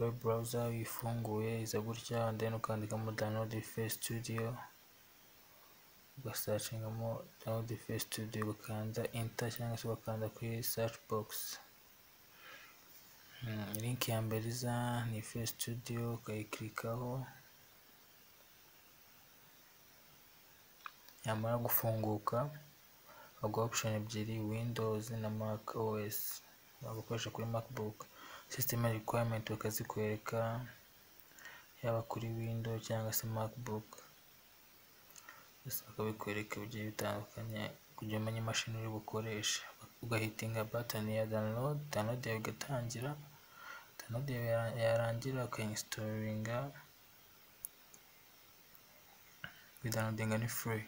web browser uyifunguye iza gutya then ukandikamo download face studio ugasacingamo download face studio ugakanda enter cyangwa se ugakanda kuri search box link ya mbere iza ni face studio ukayikirikaho yamara gufunguka baguha option ebyiri windows na mac os wagukoresha kuri macbook system requirement bakazikwereka yaba kuri windows cyangwa se macbook byose bakabikwereka bigiye bitandukanye kugira umenye imashini uri bukoresha ugahitinga button ya download download yawe igatangira download yawe yarangira ukayinstalinga kuyidownloadinga ni free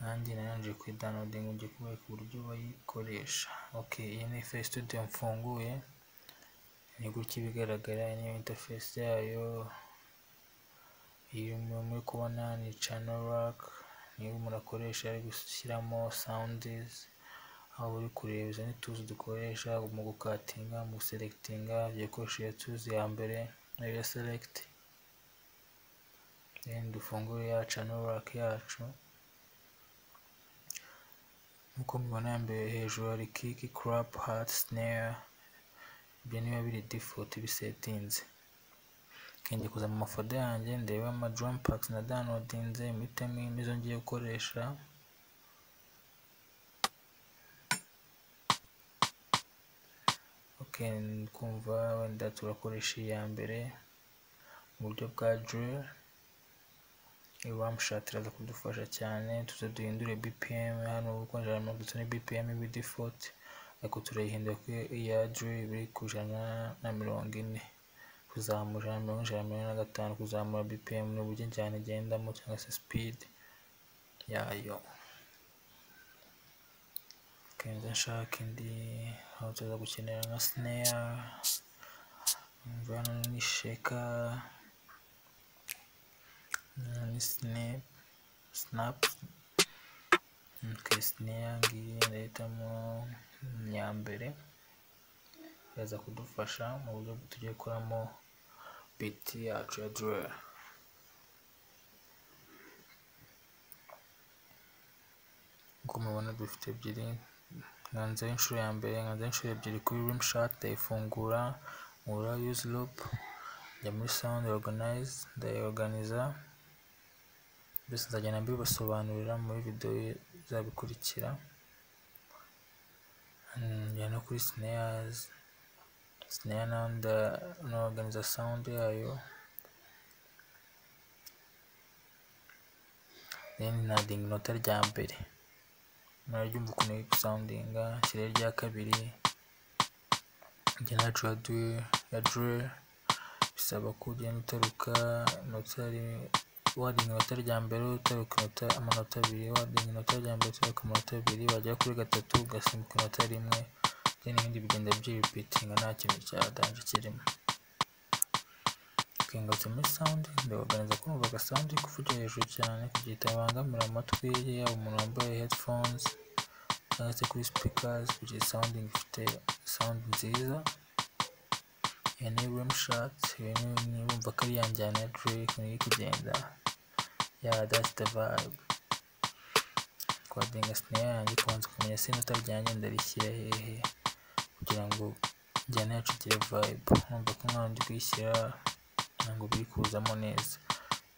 nanjye narangije kuyidownloadinga ugiye kubereka uburyo bayikoresha ok iyi ni face studio mfunguye ni gutya iba igaragara iyi niyo interface yayo iyi muri kubona ni channel rack niyo umuntu akoresha ari gushyiramo sounds aho uri kureba izo ni tuzi dukoresha mu gukatinga mu guselectinga yakoresha iyo tuzi ya mbere nayo select then dufungure ya channel rack yacu nkuko mubibona mbere hejuru hari kick crap heart snare ibyo niba biri default bisetinze kenge kuza mu mafoto yanjye ndebe ama drum packs na downloadinze mpitemo nizo ngiye gukoresha ok kumva wenda turakoresha iya mbere mu buryo bwa drill iwamushat iraza kudufasha cyane tuze duhindure bpm hano kuko ijana ndetse ni bpm ibi default ariko turayihindura ko iya drill biri ku ijana na mirongo ine kuzamura ijana mirongo ijana mirongo ine na gatanu kuzamura bpm n'uburyo cyane igendamo cyangwa se speed yayo kenze nshaka indi aho tuza gukenera nka snare mvana ni sheka ni snap snap okay snare ngiyi ndahitamo iya mbere iraza kudufasha mu buryo tugiye gukoramo biti yacu ya drill nk'uko mubibona dufite ebyiri nkanze inshuro ya mbere nkanze inshuro ebyiri kuri rim shot ndayifungura nkura use loop njya muri sound organize ndayorganiza byose nzagenda mbibasobanurira muri video izabikurikira njya no kuri snares snare naho ndanorganiza sound yayo then nadinga inota rya mbere muraryumva ukuntu iri gusawundinga nshyire rya kabiri njya nacu ya drill bisaba ko ugenda utaruka inota wadinga inota rya mbere utaruka inota amanota abiri wadinga inota rya mbere utaruka amanota abiri wagera kuri gatatu ugasimbuka inota rimwe then ibindi bigenda byiripitinga nta kintu cya danje kirimo ngarutse muri sound ndabaganiza kumva agasound kuvugira hejuru cyane kugira itabangamira amatwi yaba umuntu wambaye headphones cyangwa se kuri speakers kugira sound ifite sound nziza iyo ni room shot iyo ni bumva ko ari yanjye ya Drake iri kugenda ya that's the vibe twadinga snare yanjye kubanza kumenya se inota ryanjye ndarishyira hehe kugira ngo njyane yacu igire vibe numva ko nkaba ndi kuyishyira ntabwo biri kuzamo neza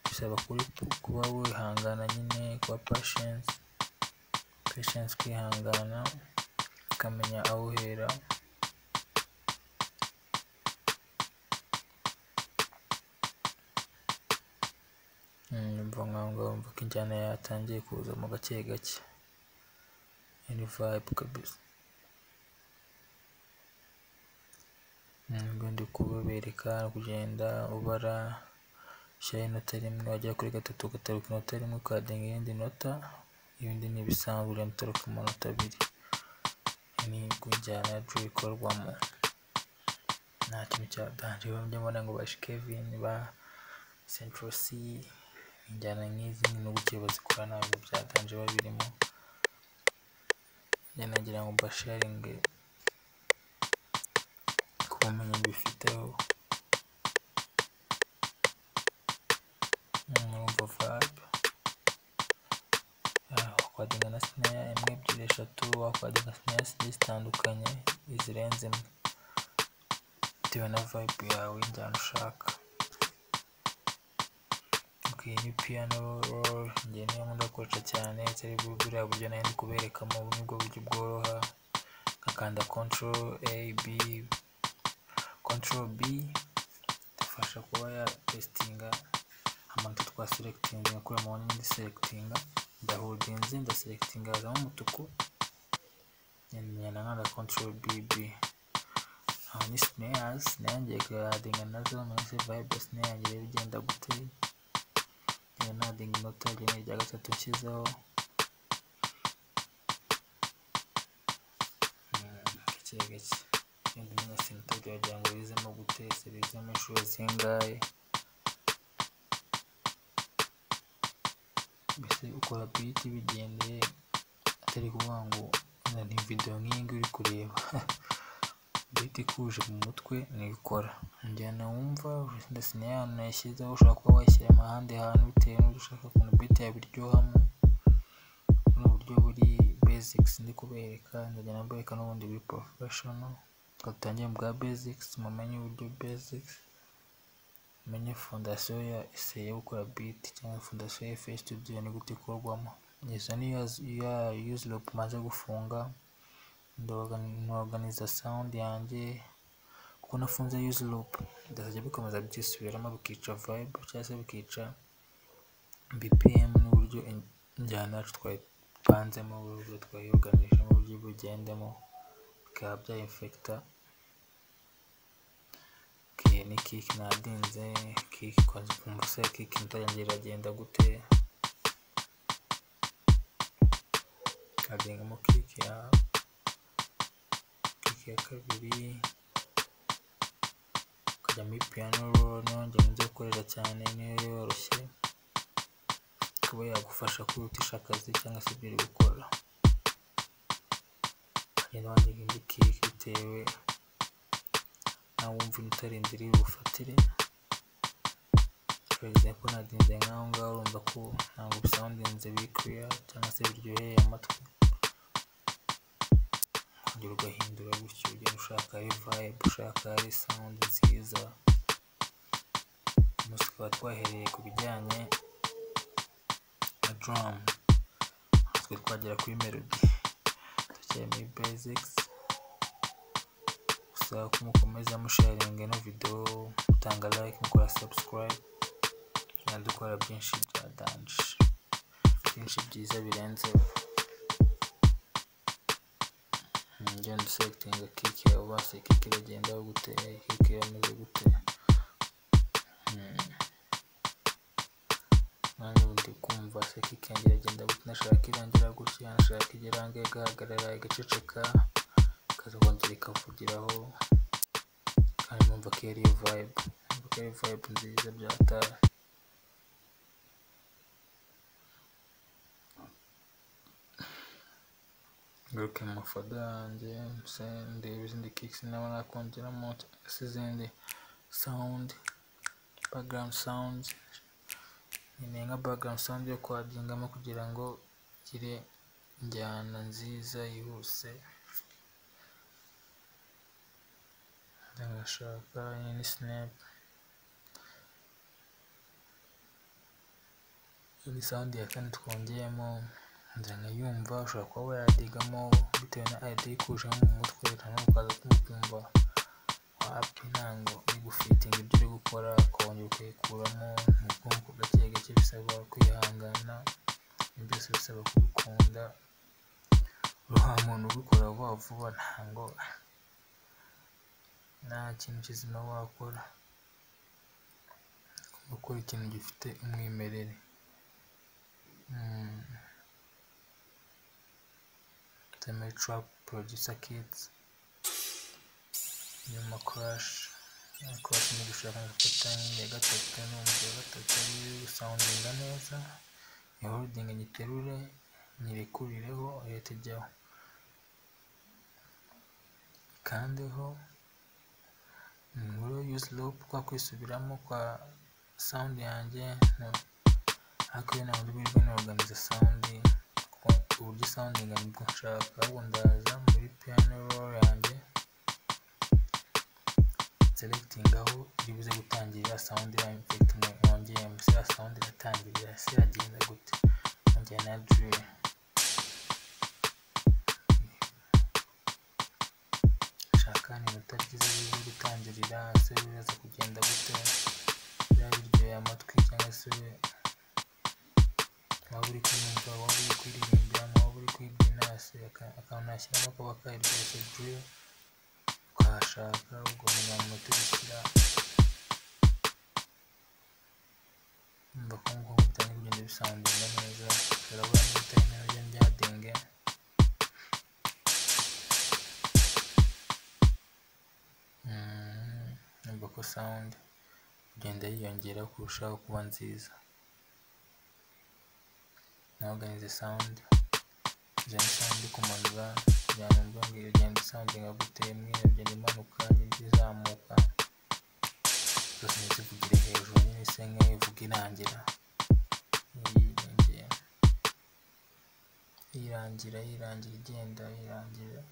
bisaba kuri kuba wihangana nyine kuba patience patience kwihangana ukamenya aho uhera numva nkangawumva ko injyana yatangiye kuza mu gake gake ni vibe kabisa ndi kubereka kugenda ubara ushyiraho inota rimwe wagera kuri gatatu ugataruka inota rimwe ukadenga iyindi nota ibindi ni ibisanzwe ugenda utaruka amanota abiri ni injyana ya drill ikorwamo nta kintu cya danje bamwe mbona ngo ba Kevin ba Central C injyana nk'izi n'ubuke bazikora ntabwo bya danje biba birimo njye nagira ngo mbasharinge ubumenyi bifiteho murumva vibe wakwadinga na sineya imwe ebyiri eshatu wakwadinga sineya zigiye zitandukanye izirenze imwe bitewe na vibe yawe injyana ushaka ok ni piano roll njye niyo nkunda gukoresha cyane atari bwo buriya buryo nayo ndi kuberekamo ubu nibwo buryo bworoha nkakanda control a b control b idufasha kuba ya testinga amanota twa selecting ngakura mu wanyuma ndi selectinga ndaholdinze ndaselectinga hazamo umutuku nyana nkanda control bb aho ni snares nayo ngiye kuyadinga nazo mwese vibe snare yanjye rero igenda gute ngenda nadinga inota rimwe rya gatatu nshyizeho gake gake ngenda umenya sinota byagira ngo rizemo gute se rizemo inshuro zingahe mbese ukora biti bigendeye atari kuvuga ngo wenda ni videwo nk'iyi ngiyi uri kureba biti ikuje mu mutwe nibikora njyana wumva ndetse na ya nayishyizeho ushobora kuba wayishyira mu handi hantu bitewe n'uburyo ushaka ukuntu biti yabiryohamo ni uburyo buri basics ndi kubereka ndagenda mbereka n'ubundi buri professional twatangire mu bwa basics mumenye uburyo basics menye fondasiyo ya eseye yo gukora biti cyangwa fondasiyo ya fe studio ni gute ikorwamo izo ni ya yuziropu maze gufunga ndoganiza sound yanjye kuko nafunze yuziropu ndazajya bikomeza byisubiramo bikica vibe cyangwa se bikica bpm n'uburyo injyana yacu twayipanzemo uburyo twayiyoganijemo uburyo bugendemo bikaba byayinfekta okay, ni kick nadinze kick kwanza kumva se kick imitayange iragenda gute kadengamo kick ya kick ya kabiri ukajya muri piano roll nayo njye nzi gukorera cyane niyo yoroshye kuba yagufasha kwihutisha akazi cyangwa se ibyo uri gukora ukagenda wandika indi kick bitewe nawe wumva utarinzira iri bufatire for example nadinze nk'aho ngaho urumva ko ntabwo bisoundinze bikwiya cyangwa se biryoheye amatwi ukongera ugahindura gutyo ugenda ushaka ari vibe ushaka ari sound nziza umunsi tukaba twahereye ku bijyanye na drum twe twagera kuri melody tukiri muri basics gusa ko mukomeza musharinga ino video mutanga like mukora subscribe na dukora byinshi bya danje byinshi byiza birenze njya nduselectinga kike ubase kike iragendaho gute kike irameze gute nanjye ubu ndi kumva se kike yanjye iragenda gute nashaka irangira gutya nashaka igirange igahagarara igaceceka ikazongera ikavugiraho kandi numva ko ari iyo vibe numva ko ari vibe nziza byataha ngaruke mu mafoto yanjye ndeba izindi kicks naba nakongeramo cyangwa se izindi sound background sound nkeneye nka background sound yo kwadingamo kugira ngo igire injyana nziza yihuse ndashaka ni snap iyi sound ya kane twongeyemo nzira nkayumva ushobora kuba wayadigamo bitewe na ID ikujemo mu mutwe hanyuma ukaza kumukumva wapi ntango uri gufitinga ibyo uri gukora ukongera ukayikuramo mu bwonko gake gake bisaba kwihangana byose bisaba kubikunda uruha muntu ubikora vuba vuba ntango nta kintu kizima wakora gukora ikintu gifite umwimerere trap producer kits nyuma crash crash ni gushaka gufata ya gatatu n'umva ya gatatu iri gusawundinga neza ya holding nyiterure nyirekurireho leta ijyaho ikandeho inkuru use loop kwa kwisubiramo kwa sound yanjye ariko rero ntabwo ndibwirwe n'organiza sound kuko uburyo sound ingana nibwo nshaka ahubwo ndaza muri piano roll yanjye selecting aho iri buze gutangirira sound ya effect mwongeyemo se ya sound iratangirira se yagenda gute nkongera na drill shaka iminota byiza yo gutangirira se biraza kugenda gute byaba biryoheye amatwi cyangwa se waba uri kumva waba uri kuririmbiramo waba uri kwibyina se aka- akantu nashyiramo kaba kariryoshye drill ukahashaka ubwo nyuma mu minota bishyira umva ko nguko bitangiye kugenda bisanzura neza turabura n'ibitari nabyo byadenge Mm, numva ko sound igenda yiyongera kurushaho kuba nziza na organize sound igenda sound ikumanura kugira ngo mbe mbwira igenda sound nka gute imwe iragenda imanuka indi izamuka zose ndetse kugira hejuru nyine se nk'iyo ivuga irangira yiyongera yirangira yirangira igenda yirangira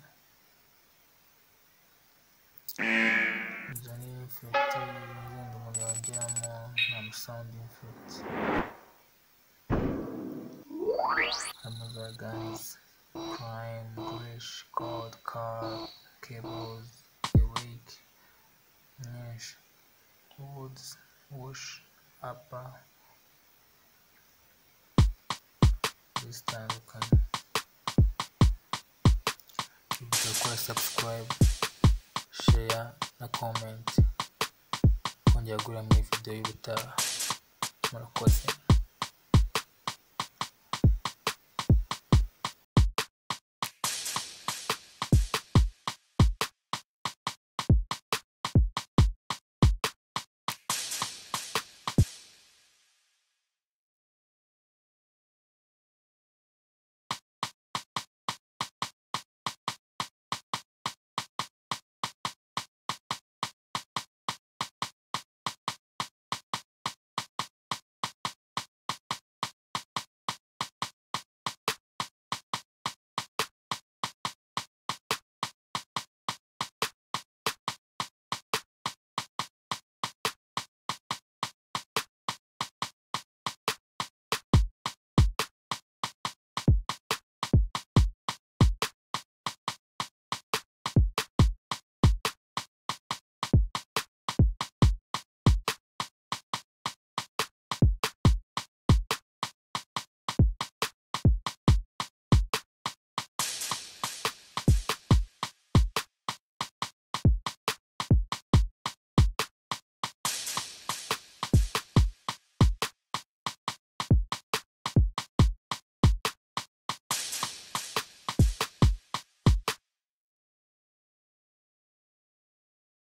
izo ni infect wenda umuntu yongeramo nka sound infect harimo za guns prime grish code car cables awake nyinshi woods wash upper zitandukanye urabona gukora subscribe share na comment kongera guhurira muri video y'ubutaha murakoze